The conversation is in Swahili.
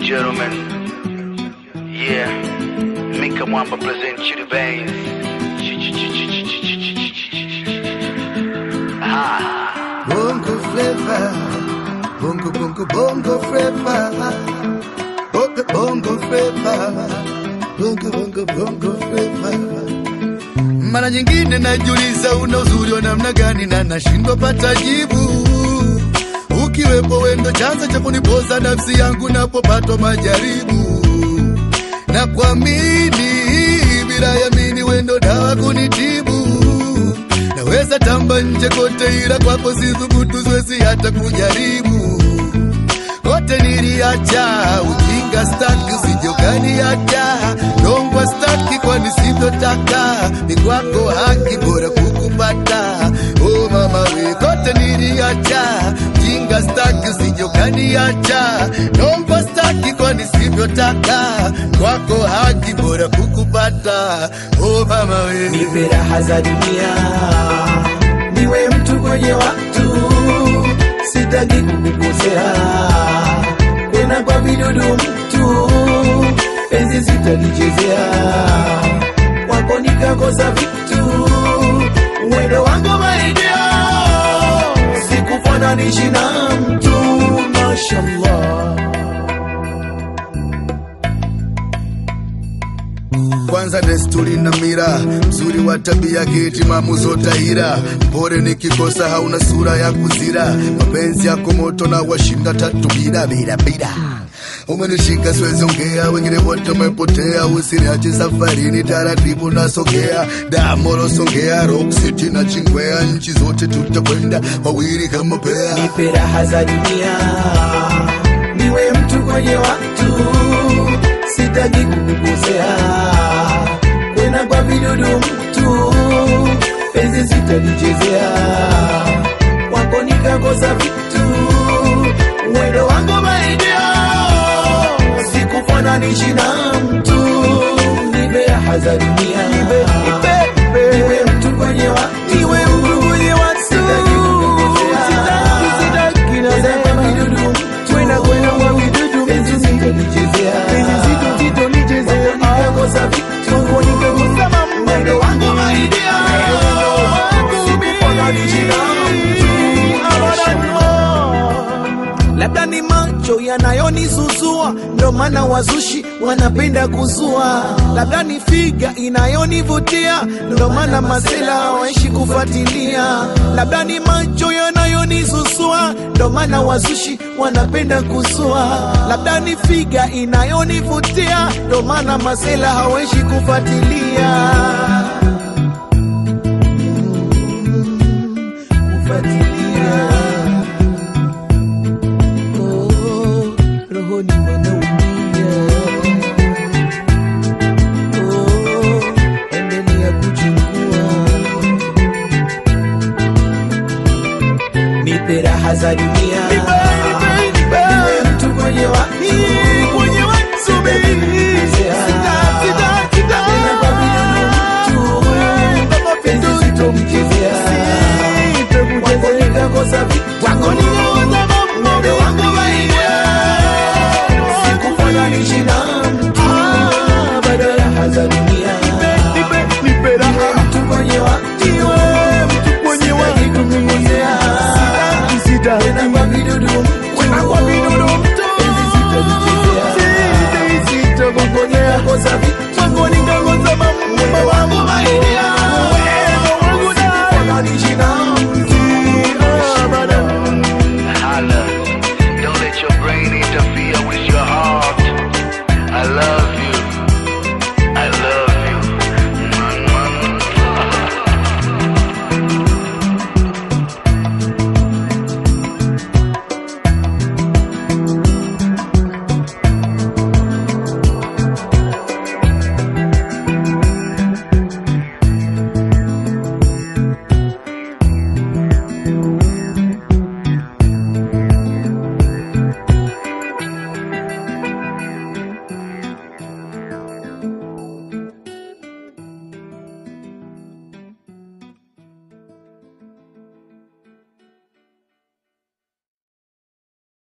gentlemen, yeah, Mika Mwamba present you the veins. Ah, Bongo flavor, bongo bongo bongo flavor, bongo bongo flavor, bongo bongo bongo flavor. Mara nyingine najiuliza una uzuri wa namna gani na nashindwa pata jibu. Ukiwepo wendo chanzo cha kunipoza nafsi yangu napopatwa majaribu na kuamini bila yamini wendo dawa kunitibu naweza tamba nje kote ila kwako sithubutu siwezi hata kujaribu kote niliacha ujinga staki usijokaniacha dongwa staki kwani sivyotaka ni kwako haki bora kukupata o mama we kote niliacha jinga staki usijokaniacha dongwa staki kwani sivyotaka kwako haki bora kukupata o mama we nipe raha za dunia, niwe mtu kwenye watu, sitaki kukukosea, kwenda kwa vidudu mtu, penzi sitalichezea, kwako nikakosa vitu, mwendo wangu maidia, sikufananishi na mtu, mashallah. kwanza desturi na mira mzuri wa tabia kitimamu zotahira mpore nikikosa hauna sura ya kuzira mapenzi yako moto na washinda tatu bila bila bila umenishika siwezi ongea wengine wote umepotea usiniache safarini taratibu nasogea damoro songea rock city na chingwea nchi zote tutakwenda wawili kama pea nipe raha za dunia, niwe mtu kwenye watu, sitaki kukukosea, kwenda kwa vidudu mtu, penzi sitalichezea, kwako nikakosa vitu, mwendo wangu maidia, sikufananishi na mtu, nipe raha za dunia, niwe mtu kwenye watu, niwe mtu kwenye watu, sitaki kukukosea, sitaki nasema vidudu mtu, kwenda kwenda kwa vidudu penzi sitalichezea, penzi sitalichezea, nikakosa vitu, nikakosa mambo, mwendo wangu maidia, sikufananishi na mtu, labda ni macho yanayonizuzua, ndo maana wazushi wanapenda kuzua. Labda ni figa inayonivutia, ndo maana masela hawaishi kufuatilia. Labda ni macho yanayonizuzua, ndo maana wazushi wanapenda kuzua. Labda ni figa inayonivutia, ndo maana masela hawaishi kufuatilia. Kufuatilia. Oh, rohoni wanaumia. Oh, endelea kuchukua. Nipe raha za dunia, niwe mtu kwenye watu,